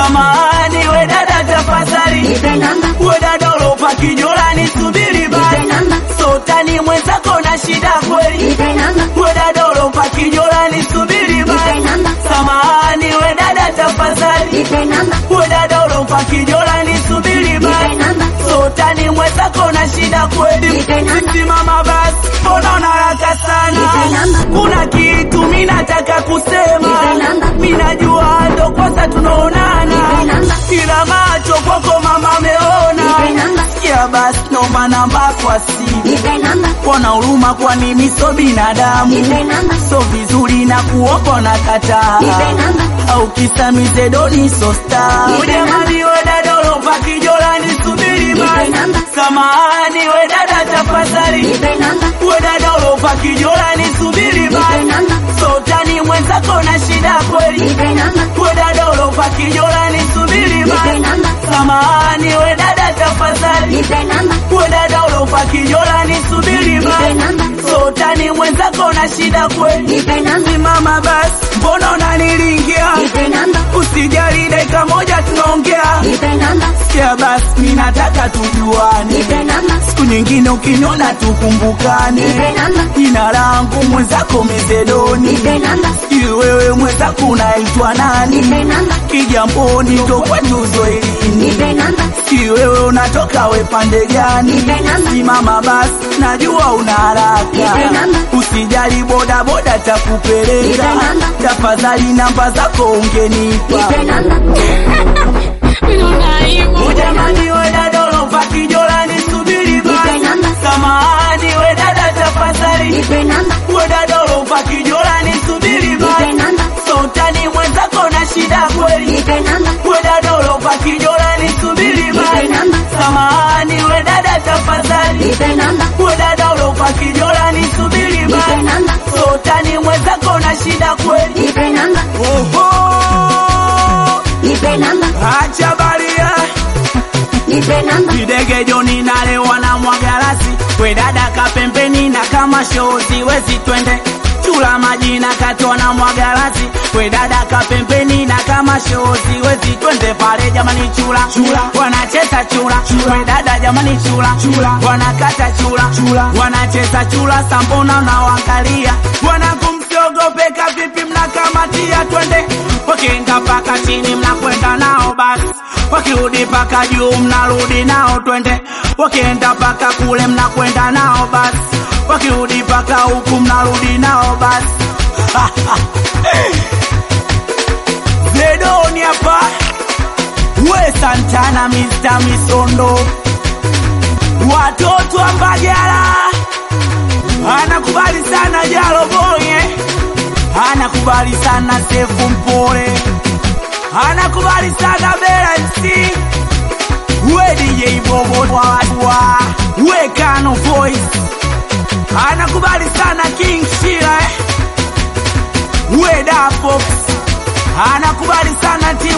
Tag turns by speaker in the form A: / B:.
A: samahani we dada tafadhali
B: nipe namba,
A: we dada ulopa kijola nisubiri basi
B: nipe namba,
A: sotani mwenzako na shida kweli
B: nipe namba,
A: we dada ulopa kijola nisubiri
B: nipe
A: basi
B: namba,
A: samahani we dada tafadhali
B: nipe namba,
A: we dada ulopa kijola nisubiri
B: nipe
A: basi
B: namba,
A: sotani mwenzako na shida kweli
B: Nipe namba.
A: simama basi mbona unaraka sana
B: Nipe namba.
A: kuna kitu mi nataka kusema
B: Nipe namba.
A: mi najua ndo kwanza tunaonana
B: Nipe namba.
A: ila macho kwako mama ameona
B: Nipe namba.
A: sikia basi nomba namba kwa simu
B: nipe namba,
A: kona huruma kwani mi so binadamu
B: nipe namba,
A: so vizuri na kuopa na kataa
B: nipe namba,
A: au kisa mizedoni so star
B: Nipe
A: ujamani we dada ulopa kijola nisubiri basi
B: namba.
A: samahani we dada tafadhali
B: nipe namba,
A: we dada ulopa kijola nisubiri
B: nipe
A: basi
B: namba,
A: sotani mwenzako na shida kweli
B: nipe namba,
A: we dada ulopa kijola nisubiri
B: nipe
A: basi
B: namba,
A: samahani we dada tafadhali
B: nipe namba,
A: we dada ulopa kijola nisubiri
B: nipe
A: basi
B: namba,
A: sotani mwenzako na shida kweli
B: nipe namba,
A: simama basi mbona unanilingia
B: nipe namba,
A: usijali dakika moja tunaongea
B: nipe namba,
A: sikia basi mi nataka tujuane
B: nipe namba,
A: siku nyingine ukiniona tukumbukane
B: nipe namba,
A: jina langu mwenzako mezedoni
B: nipe namba,
A: sijui wewe mwenzako unaitwa nani
B: nipe namba,
A: kijamboni ndo kwetu zoelini
B: nipe namba,
A: sijui wewe unatoka we pande gani
B: Nipe namba.
A: simama basi najua una haraka
B: Nipe namba.
A: usijali bodaboda takupeleka
B: Nipe namba.
A: tafadhali namba zako ungenipa
B: nipe namba,
A: Ujamani we dada ulopa kijola nisubiri basi
B: Nipe namba.
A: samahani we dada tafadhali
B: nipe namba,
A: we dada ulopa kijola nisubiri
B: nipe
A: basi
B: namba,
A: sotani mwenzako na shida kweli
B: nipe namba,
A: we dada ulopa kijola nisubiri
B: Nipe
A: basi
B: namba.
A: samahani we dada tafadhali
B: nipe namba,
A: we dada ulopa kijola nisubiri
B: nipe
A: basi
B: namba,
A: sotani mwenzako na shida kweli
B: nipe namba,
A: oho
B: nipe namba,
A: acha baria
B: nipe namba,
A: Videge Joni nalewa na mwagarasi we dada kapembeni na kama shozi wezi twende chula majina katwa na mwagarasi we dada kapembeni na kama shozi wezi twende pale jamani chula chula wanacheza chula we dada jamani chula chula wanakata chula chula wanacheza chula sambona na wangalia wanakumsiogope kavipi mnakamatia twende wakienda paka chini mnakwenda nao basi wakirudi paka juu mnarudi nao twende wakienda paka kule mnakwenda nao basi wakirudi paka huku mnarudi nao basi zedoni hapa we santana Mr. misondo watoto wa mbagala anakubali sana jalo boye anakubali sana sefu mpole anakubali sana Bela MC we DJ Bobo wa wa we Kano Voice anakubali sana King Shira eh? we Da Fox anakubali sana T